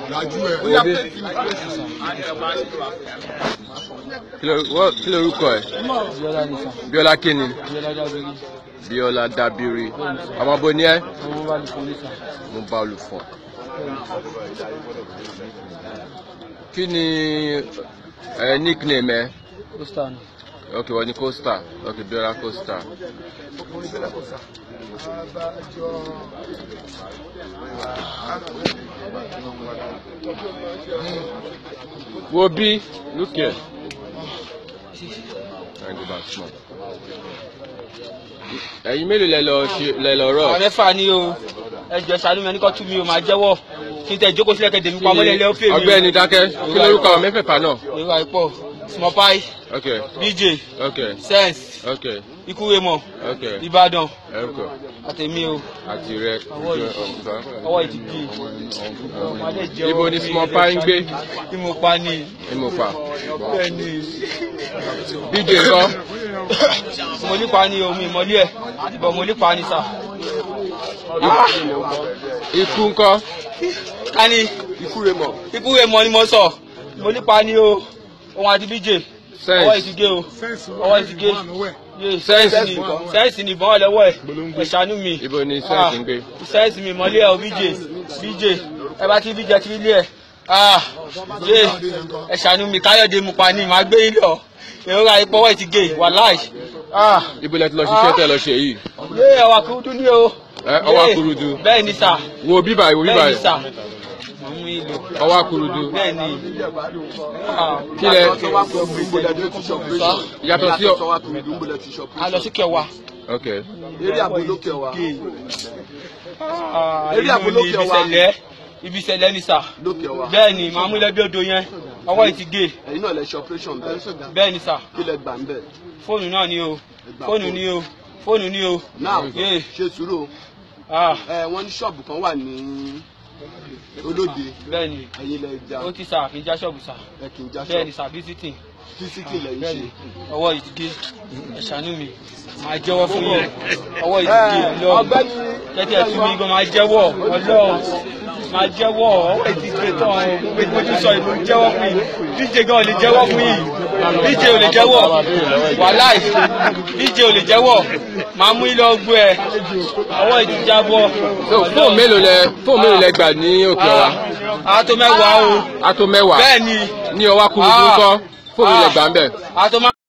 dájú ẹ ó yà pé kí ló- wọ́- kí lorúkọ ẹ Bíọ́lá ní sàn. bíọ́lá kíni Bíọ́lá Dábírí. bíọ́lá dábìrì ọmọ bo ni ẹ Àwọn bá lè fún ní sàn. mo bá olùfọ kí ni ẹ nickname ẹ Pósítà ni. ok wọ́n ní costa ok bíọ́lá costa wo bí look here Thank you, that's small. ẹ̀yin mélòó lẹ lọ ṣe lẹ lọ rọ Àwọn mẹ́fà ni o. Ẹ jọ ṣàánú mi ẹni kọ́ tú mi o máa jẹ́wọ́. Kí n tẹ̀ jókòó sílẹ̀ kẹ́dẹ̀ mi pamọ́ lẹ́lẹ́ ó fè mí. ọ̀gbẹ́ni dákẹ́ kí lorúkọ àwọn mẹ́fẹ̀ẹ̀fà náà Èrò àìpọ̀. Small pie. ok BJ. ok Sense. ok Ikúwémọ̀. ok Ìbàdàn. ẹrùkọ Àtẹ̀mí o. àti rẹ Ọwọ́ yìí. Ọwọ́ yìí ti gé. Ọmọdé jẹ́wọ́ ibo ni fún mi, small ẹ pie ń gbé Bí mo pa ni. ìmọ̀fà Bẹ́ẹ̀ ni. bj ńkọ́ Mo nípa ni o, mi ìmọ̀lé ẹ̀. Bọ̀ mo nípa ni sà. ikú ńkọ́ Ká ní. ikúremọ̀ Ikúwémọ̀ ni mo sọ. Mo nípa ni o. Òun àti BJ. Ọwọ́ yìí ti gé o. Ọwọ́ yìí ti gé. Yé, Sẹ́ǹsì. ni sẹ́ǹsì ni ìbọn wà lọ́wọ́ ẹ̀ ẹ̀ ṣàánú mi. ibo ni sẹ́ǹsì ń gbé sẹ́ǹsì mi mọ́lé ẹ̀ o bj bj ẹ bá ti bj ti ilé ẹ̀ ah yé ẹ̀ ṣàánú mi káyọ̀dé mu pa ni màá gbé yín lọ èrora ìpọ́wọ́ ti gé wàláì ah ibo lẹ ti lọ ṣiṣẹ́ tẹ lọ ṣe yìí yé ẹwà kúrúdú ní o. Ẹ, ọwọ́ Yé, akúrúdú. bẹ́ẹ̀ ni sà wo bíbà wo bíbà bẹ́ẹ̀ ni sà mọ̀ mú ìlò ọwọ́ akúrúdú bẹ́ẹ̀ ni ah kí lẹ sọ yàtọ̀ sí ọ a lọ sí kẹwàá. ok eré àbólókè wa Ah, Eré inú àbólókè ni ibi wa. ìṣẹ̀lẹ̀ ibi ìṣẹ̀lẹ̀ ni sà lókè wa bẹ́ẹ̀ ni màá mú ilẹ̀ bí odò yẹn ọwọ́ yìí ti gé ẹ̀yin náà lẹ ṣe operation bẹ́ẹ̀ bẹ́ẹ̀ ni sà kí lẹ gbà ń bẹ̀ fóònù náà ni o fóònù ni o fóònù ni o náà Yé. ṣe sùúrù o. ah ẹ wọ́n ní ṣọ́ọ̀bù kan wà ní olóde bẹ́ẹ̀ ni ẹ̀yin lẹ ja ó ti sà kí n já ṣọ́ọ̀bù sà ẹ kì í já bẹ́ẹ̀ ni ṣọ́ọ̀bù sà visiting fisiki lẹ ń bẹ́ẹ̀ ṣe. ni ọwọ́ yìí ti gé ẹ ṣàánú mi máa jẹ́wọ́ fún yín ọwọ́ yìí ti gé ọlọ́run ọ̀gbẹ́ni tẹ́tí ẹ̀ tún mi gan máa jẹ́wọ́ ọlọ́run máa jẹ́wọ́ ọwọ́ yìí ti gé tán ẹ pé mo ti sọ ìlú jẹ́wọ́ fún yìí díje gan ò lè jẹ́wọ́ fún yìí díje ò lè jẹ́wọ́ wàláì díje ò lè jẹ́wọ́ máa mú ilé ọgbó ẹ ọwọ́ yìí ti jábọ́ so fóònù mélòó lẹ fóònù mélòó lẹ gbà ní òkè ọ̀wá a tó mẹ́wàá o a tó mẹ́wàá bẹ́ẹ̀ ni ní ọwọ́ akúrúdú ńkọ́ fóònù lẹ gbà ń bẹ̀ a tó má.